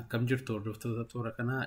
Akkam jirtu hordoftoota toora kanaa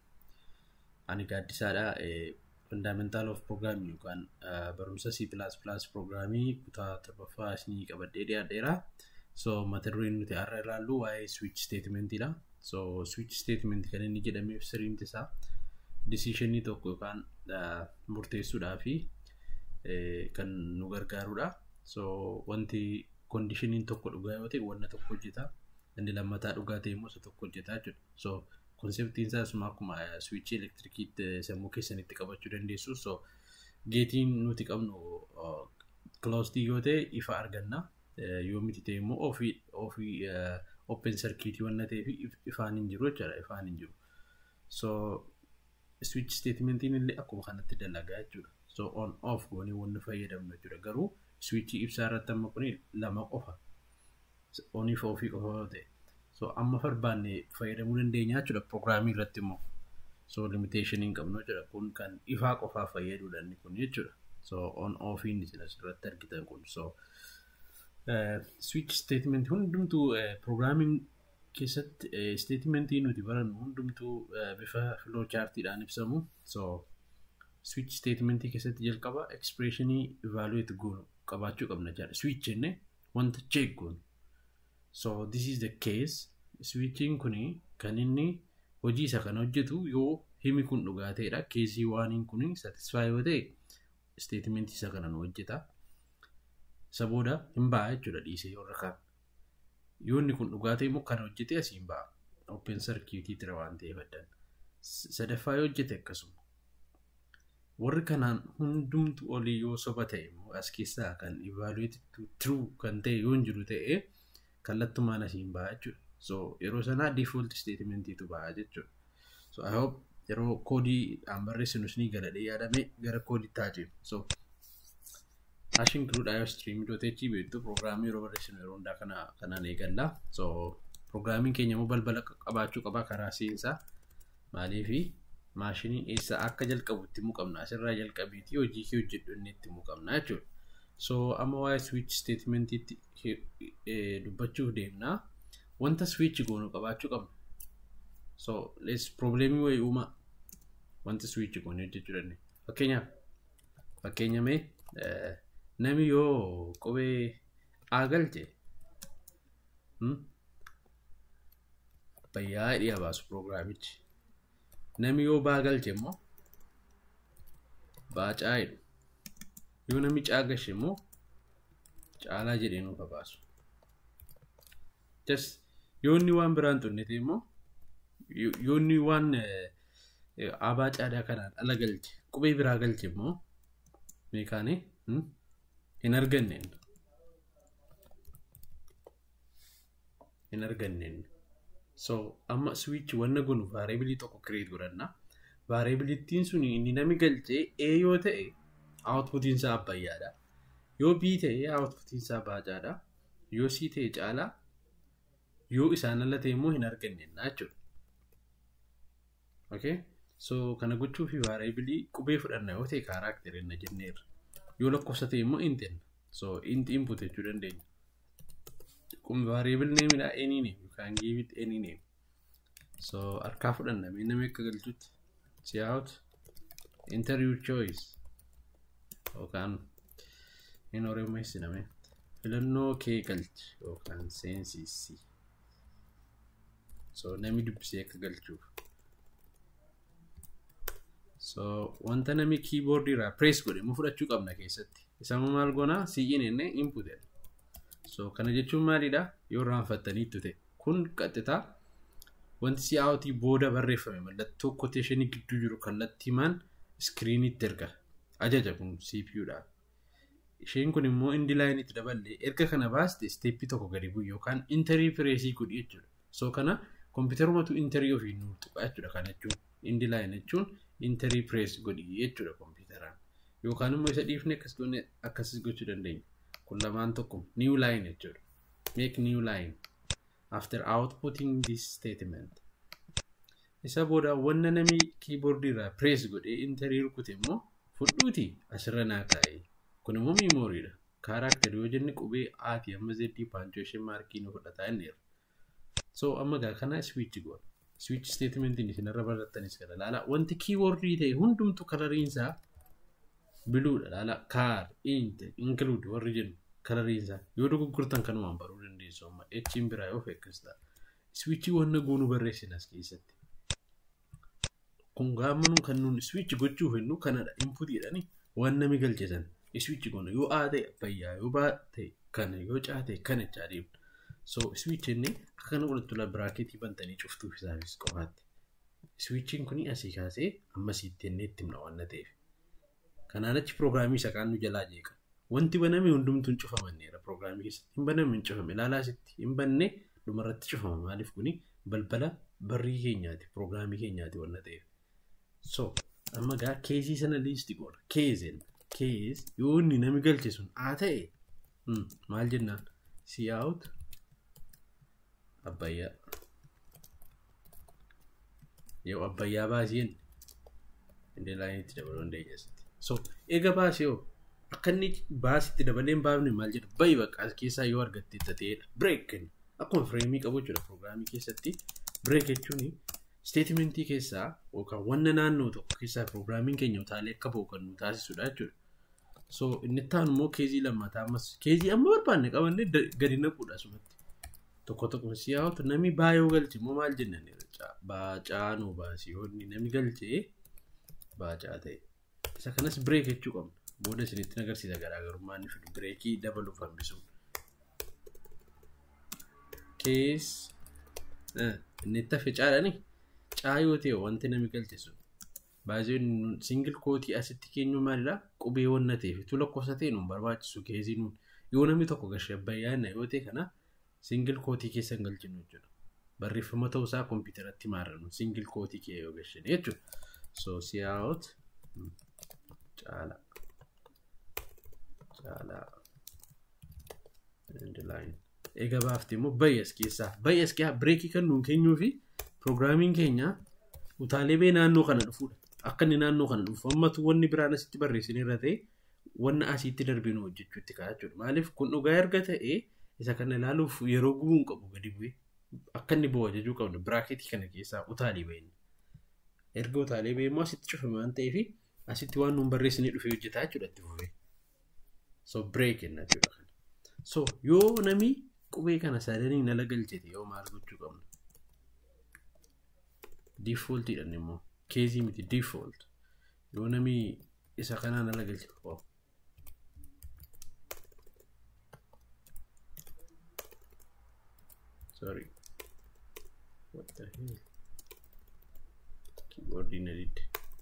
ani gaaddisaadha. Fundamental of Programming yookaan barumsa C++ Programming kutaa torbaffaa isinii qabadhee dhiyaadheera. So mata dureen nuti har'a ilaallu waa'ee switch statementidha. So switch statement kan inni jedhameef sirriimti isaa decisionii tokko yookaan murteessuudhaa fi kan nu gargaarudha. So wanti kondishiniin tokko dhugaa yoo ta'e wanna tokko hojjeta. Inni lammataa dhugaa ta'e immoo isa tokko hojjetaa jechuudha. So konseptiin isaa asuma akkuma swiichii elektirikiitti sammuu keessanitti qabachuu dandeessu. So geetiin nuti qabnu closed yoo ta'e ifa arganna. Yoo miti ta'e immoo ofii ofii open circuitii wanna ta'eef ifaan hin jiru jechuudha. Ifaan hin jiru. So switch statementiin illee akkuma kanatti dalagaa jechuudha. So on off goonee wanni fayyadamnu jechuudha. Garuu switchii ibsaa irratti amma kun lama qofa. Onii fi ofii qofa yoo ta'e. So amma barbaanne fayyadamuu dandeenya jechuudha. Pirogiraamii irratti immoo. So limitation hin qabnu jechuudha. Kun kan ifaa qofaa fayyaduudha inni kun jechuudha. So on ofiin isin asirratti argitan kun. So switch statement hundumtuu pirogiraamiin keessatti statementii nuti barannu hundumtuu bifa flow chartiidhaan ibsamu. So switch statementii keessatti jalqaba expressionii evaluate goonu qabaachuu qabna jechuudha. Switch jennee wanta check goonu. So this is the case. Switchiin kuni kan inni hojii isa kan hojjetu yoo himi kun dhugaa ta'edha. Keesii waaniin kuni satisfy yoo ta'e statementii isa kana nu hojjeta. Isa booda hin ba'a jechuudha dhiisee warra kaan. Yoo inni kun dhugaa ta'e immoo kan hojjete asii hin ba'a. Open circuitii tira waan ta'eef addan. Sadaffaa yoo hojjete akkasuma. Warri kanaan hundumtu olii yoo soba ta'e immoo as keessaa kan evaluate to true kan ta'e yoo hin jiru ta'e kallattumaan asiin ba'a jechuudha. So yeroo sanaa default statementiitu ba'a jechuudha. So I hope yeroo koodii aan barreessinu isinii galadhee yaadame gara koodii taajee. So hash include iostream.h beektu pirogiraamii yeroo barreessinu yeroo hundaa kana kanaan eegalla. So pirogiraamiin keenya immoo balbala qabaachuu qaba karaa seensaa maaliifi maashiniin eessa akka jalqabu itti himuu qabna. Asirraa jalqabiitii hojii kee hojjedhu inni itti himuu qabna jechuudha. So amma waa'ee switch statementiitti dubbachuuf deemna. Wanta switch goonu qabaachuu qabna. So let's problemii wayii uumaa wanta switch goonu hojjechuu dandeenya. Fakkeenyaaf fakkeenya mee nami yoo qubee A galche bayyaa dhiya baasu piroogiraamichi. Nami yoo baa galche immoo baacaa jedhu. Yoo nami caa galche immoo caalaa jedhee nuuf baasu. Just yoo inni waan biraan xunne ta'e immoo yoo inni waan abaa caadaa kanaan ala galche qubee biraa galche immoo meekaanii hin arganneen. Hin arganneen. So amma switch wanna gunu variabilii tokko create godhanna. Variabilitiin sun inni nami galchee A yoo ta'e outputiin isaa abbayyaadha. Yoo B ta'e outputiin isaa baacaadha. Yoo C ta'e caalaa yoo isaan ala ta'e immoo hin arganneenna jechuudha. Okay? So kana gochuu fi variabilii qubee fudhanna yoo ta'e kaaraakterii na jenneerra. Yoo lakkoofsa ta'e immoo int jenna. So int input jechuu dandeenya. Kun variable name dha any name you can give it any name. So harkaa fudhanna mee namni akka galchutti. See out enter your choice. Yookaan hin oromeessiname. Filannoo kee galchi yookaan seensisi. So namni dubbisee akka galchuuf. So wanta namni keyboard irraa press godhe immoo fudhachuu qabna keessatti. Isa maal goonaa si'iin enne input So kana jechuun maalidha? Yoo raanfattaniittu ta'e. Kun qaxxitaa wanti si'aawutii booda barreeffame mallattoo quotationii gidduu jiru kallattiimaan iskiriinitti erga. Ajaja kun CPUdha. Isheen kun immoo indi laayinitti daballee erga kana baaste isteeppii tokko gadi bu'u yookaan interii pireesii godhi jechuudha. So kana kompiitarumatu interii ofii nu tuqa jechuudha kana jechuun. Indi laayin jechuun interii pirees godhi jechuudha kompiitaraan. Yookaan immoo isa dhiifne akkas goone akkasis gochuu dandeenya. Kun lamaan tokko new line jechuudha. Make new line after outputting this statement. Isa booda wanna nami keyboard irraa press godhee interii rukute immoo fudhuuti asirra naa kaa'e. Kun immoo miimooriidha. Kaaraakter yoo jenne qubee aati amma zeddii paanchoo ishee maarkii nu fudhataa inneera. So amma gaa kana switch goona. switch statementiin isinirra barattanis kana laala wanti keywordii ta'e hundumtu kalariinsaa biluudha laala kaar int include warri jennu kalariinsaa yoo dogoggortan kanumaan baruu dandeessu amma echiin biraa yoo fekkistaa switchii wanna goonuu barreessin as keessatti kun gaammanuu kan nuun switch gochuuf hennu kanadha inputiidhani waan nami galchesan switch goona yoo aa ta'e abbayyaa yoo baa ta'e kana yoo caa ta'e kana jechaa deemna so switch inni akka kana godhattu la biraaketii bantanii cuftuuf isaafis qofaatti switchiin kuni asii kaasee ammasiitti ennee itti himna waan ta'eef kanaan achi piroograamii isa kaan nu jalaa jeeqa wanti baname hundumtuun cufamanneera piroograamii keessatti hin baname hin cufame ilaalaa sitti hin banne dhumarratti cufama maaliif kuni balbala barrii keenyaati piroograamii keenyaati waan ta'eef so amma gaa keesii sana liisti goona keezeen kees yoo inni nami galche sun haa ta'e maal jennaan si out abbayyaa yoo abbayyaa baaseen indee laayinitti dabaluu dandeenya asitti so eega baasee yoo akka inni baasitti dabaleen baafne maal jedha bayi bakka as keessaa yoo argatte ta'eedha break akkuma fireemii qabu jechuudha piroograamii keessatti break jechuun steetimentii keessaa yookaan wanna naannoo tokko keessaa piroograamiin keenya utaalee akka ba'u kan nu taasisudha jechuudha. So inni taan immoo keezii lammataa ammas keezii amma barbaanne qabannee gadi naquudha asumatti. Tokko tokko siyaawatu nami baayoo galche immoo maal jennan baacaa nu baasii yoonni nami galchee baacaa ta'e. Isa kanas bireek jechuu qabna. Booda isinitti agarsiisa garaagarummaa inni fidu bireekii dabaluuf hambisuun. Kees inni itti hafe caadhani caa yoo ta'e wanti nami galche sun baay'een singil kootii asitti keenyu maalidha qubee wanna ta'eef tu lakkoofsa ta'e nuun barbaachisu keezii nuun yoo namni tokko gashee abbayyaanna yoo ta'e kana singil kootii keessa hin galchinu jechuudha. Barreeffama ta'uusaa kompiitaratti maarrannu singil kootii kee yoo gashine jechuudha. So siyaawot caala caalaa line eega baafte immoo bayyas keessaa bayyas keessaa bireekii kan nuun keenyuu fi piroograamiin keenya utaalee bee naannoo kana dhufuudha. Akka inni naannoo kana dhufu ammatu wanni biraan asitti barreessin irra ta'e wanna asitti darbee nu hojjechuutti ka'a jechuudha. Maaliif kun dhugaa erga ta'e isa kana ilaaluuf yeroo gubuun qabu gadi bu'ee akka inni bu'u ajajuu qabna biraaketii kana keessaa utaalee ba'e. Erga utaalee ba'e immoo asitti cufame waan ta'eef asitti waan nuun barreessinee dhufee hojjetaa jechuudha itti fufee. So break jenna jechuudha. So yoo nami qubee kana sadanii nala galchete yoo maal gochuu qabna? Default jedhan immoo keezii miti default yoo nami isa kanaa nala galche oh. sorry what the hell keyboard in edit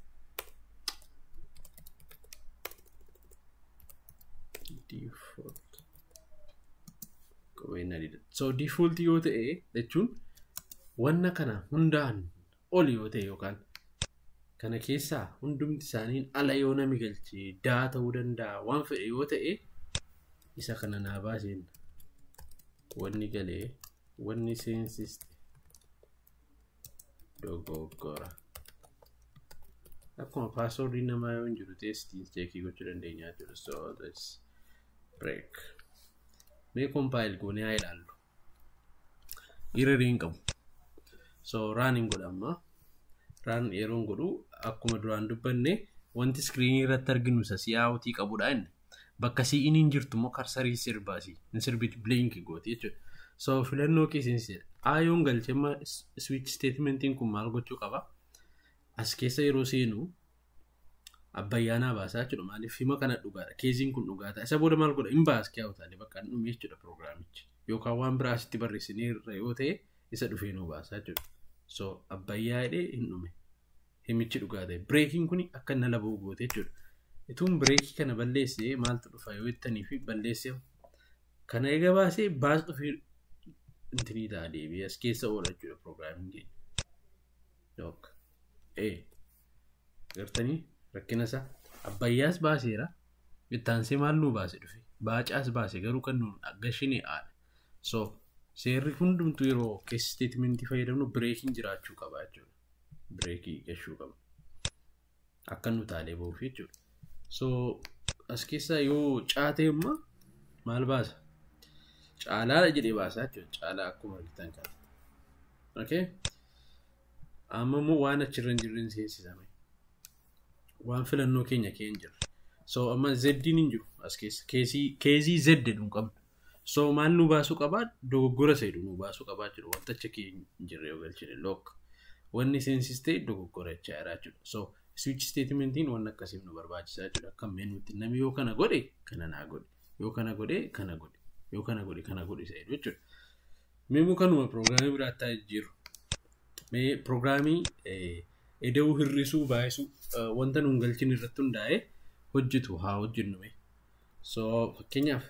default qubee in edit so default yoo ta'e jechuun wanna kana hundaan oli yoo ta'e yookaan kana keessaa hundumti isaaniin ala yoo nami galchee daa ta'uu danda'a waan fedhe yoo ta'e isa kana naa baaseen wanni galee wanni seensiste dogoggora akkuma paaswoordii namaa yoo hin jiru teestii cheekii gochuu dandeenya jiru so this break mee kompaayil goonee haa ilaallu hiriiriin qabu so raaniin godhamma raan yeroon godhu akkuma duraan dubbanne wanti iskiriinii irratti arginu isa si'aawutii qabudha inni bakka si'iniin jirtu immoo karsarii sirbaasi hin sirbiti bilinki gooti jechuudha so filannoo keessinsi aayoon galchemma switch statementiin kun maal gochuu qaba as keessa yeroo seenu abbayyaanaa baasaa jechuudha maaliif hima kana dhugaadha keeziin kun dhugaataa isa booda maal godha hin baas kiyaawutaalee bakka hin dhume jechuudha piroograamichi yookaan waan biraa asitti barreessinee irra yoo ta'e isa dhufee nu baasaa jechuudha so abbayyaa hidhee hin dhume himichi dhugaa ta'e bireekiin kun akka inni ala ba'u goote jechuudha ituun bireekii kana balleessee maaltu dhufa yoo jettanii fi balleessee kana eega baasee baas dhufee intinii ta'a deebi'ee as keessa oola jechuudha piroograamiin keenya yookaan ee gartanii rakkina isaa abbayyaas baaseera ittaansee maal nuu baase dhufe baacaas baase garuu kan nuun gashinee aadha so seerri hundumtu yeroo keessa steetimentii fayyadamnu bireekiin jiraachuu qaba jechuudha bireekii gashuu qaba akka nu taalee ba'uuf jechuudha so as keessaa yoo caate immoo maal baasa caalaadha jedhee baasaa jechuudha caalaa akkuma argitan kana okay amma immoo waan achirra hin jirre hin seensisame waan filannoo keenya kee hin jirre so amma zeddiin hin jiru as keessa keesii keezii zedde nu qabna so maal nu baasuu qabaa dogoggora seedu nu baasuu qabaa jiru wanta achi kee hin jirre yoo galchine look wanni seensistee dogoggora jechaa jiraa jechuudha so switch statementiin waan akkasiif nu barbaachisaa jechuudha akka meenuutti namni yoo kana godhe kana naa godhe yoo kana godhe kana godhe yoo kana godhe kana godhe seedu jechuudha meemuu kanuma piroograamii biraattaa jiru mee piroograamii eda'uu hir'isuu baay'isuu wanta nuun galchin irratti hundaa'e hojjetu haa hojjennume so fakkeenyaaf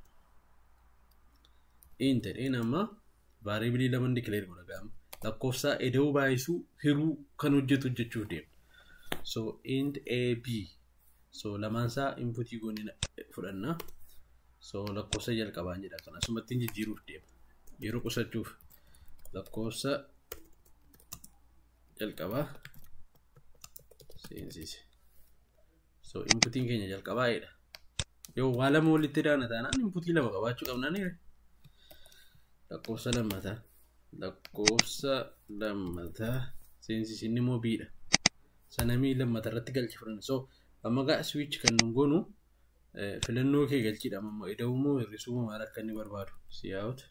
intedheen amma vaariibilii lama dikileer godha gaama lakkoofsa eda'uu baay'isuu hiruu kan hojjetu hojjechuuf deema so int a b so lamaansaa inputii goonni fudhanna so lakkoofsa jalqabaan jedha kan asumatti jijjiiruuf deema yeroo qusachuuf lakkoofsa jalqabaa seensise so inputiin keenya jalqabaa'edha yoo waa lama walitti daana taanaan inputii lama qabaachuu qabnaan lakkoofsa lammataa lakkoofsa lammataa seensisinni immoo biidha sanamii lammata irratti galchi fudhanna so amma gaa switch kan nun goonu filannoo kee galchidha amma ida'uu moo hir'isuu moo maal akka inni barbaadu siyaa'utu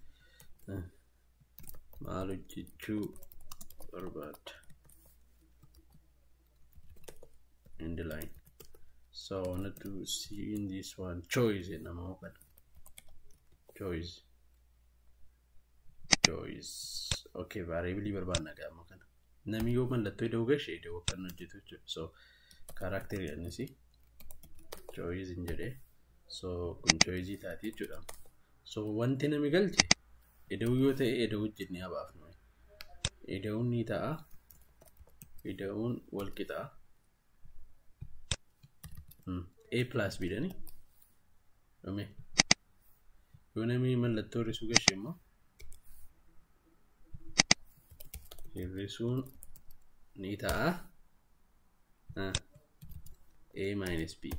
maal hojjechuu barbaadda in the line so I wanted to see in this one choice nama open choice choice okay variably barbaadna gaama kana namni yoo mallattoo ida'uu gashe ida'uu kan hojjetu jechuudha so kaaraakterii annisi choice hin jedhee so kun choice taati jechuudha so wanti nami galche ida'uu yoo ta'e ida'uu jennee habaafnu ida'uun ni ta'a ida'uun wal qixaa a plus b dhani dhume yoo namni mallattoo hir'isuu gashe immoo hir'isuun ni ta'a a minus b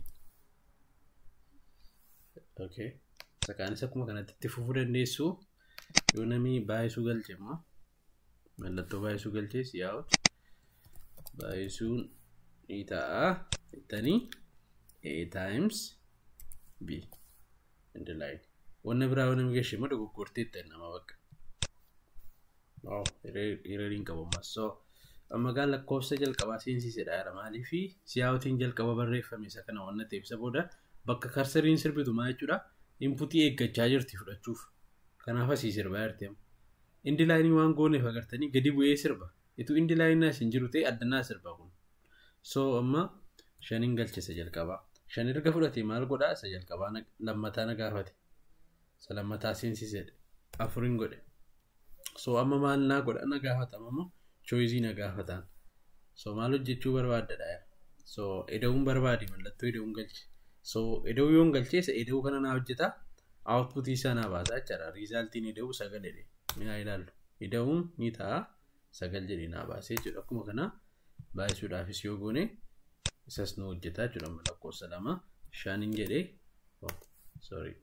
okay sakaanis akkuma kanatti itti fufuu dandeessu yoo namni baay'isuu galche immoo mallattoo baay'isuu galchees yaa'utu baay'isuun ni ta'a jettanii a times b in the line wanna biraa yoo namni gashe immoo dogoggortee itti nama bakka waaw hiriiriin qabu ammas so amma gaa lakkoofsa jalqabaa seensisedha jedha maalii fi siyaawutiin jalqaba barreeffame isa kana wanna ta'e ibsa booda bakka karsariin sirbitu maa jechuudha inputii eeggachaa jirti fudhachuuf kanaaf asii sirbaa jirti amma indi laayinii waan gooneef agartanii gadi bu'ee sirba itu indi laayinii as hin jiru ta'e addannaa sirba kun so amma shaniin galchisa jalqabaa shan erga fudhate maal godhaa isa jalqabaa lammataa na gaafate isa lammataa seensisedha afuriin godhe so amma maal naa godha na gaafatama immoo choizii na gaafataan so maal hojjechuu barbaaddadha so eda'uun barbaadi mallattoo eda'uun galche so eda'uu yoon galcheessa eda'uu kana naa hojjeta outputii isaa naa baasaa jechaadha riizaaltiin eda'uu sagal jedhe minaa ilaallu eda'uun ni ta'a sagal jedhe naa baasee jechuudha akkuma kana baay'isuudhaafis yoo goone isas nu hojjetaa jechuudha lakkoofsa lama shaniin jedhee sorry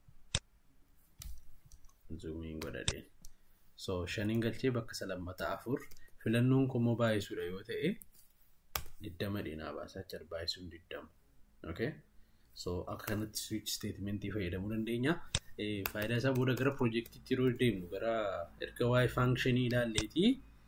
zoomiin godhadheen so shaniin galchee bakka isa lammata afur filannoon kummoo baay'isuudha yoo ta'e diddama dheenaa baasaa jira baay'isuun diddama okay so akka kanatti switch statementii fayyadamuu dandeenya faayidaa isaa booda gara piroojeektiitti yeroo deemnu gara erga waa'ee faankshanii ilaalleetii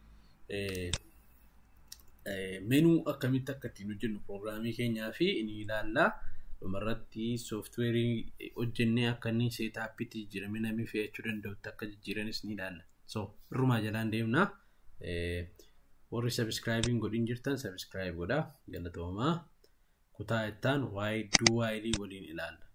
menuu akkamitti akka ittiin hojjennu piroogiraamii keenyaa fi ni ilaallaa dhumarratti sooftiweerii hojjennee akka inni seetaappitti jijjiirame namni fe'achuu danda'utti akka jijjiiranis ni ilaalla so irrumaa jalaan deemna warri sabiskiraayibiin godhin jirtan sabiskiraayib godhaa galatoomaa kutaa ittaan waa'ee duwaayilii waliin ilaalla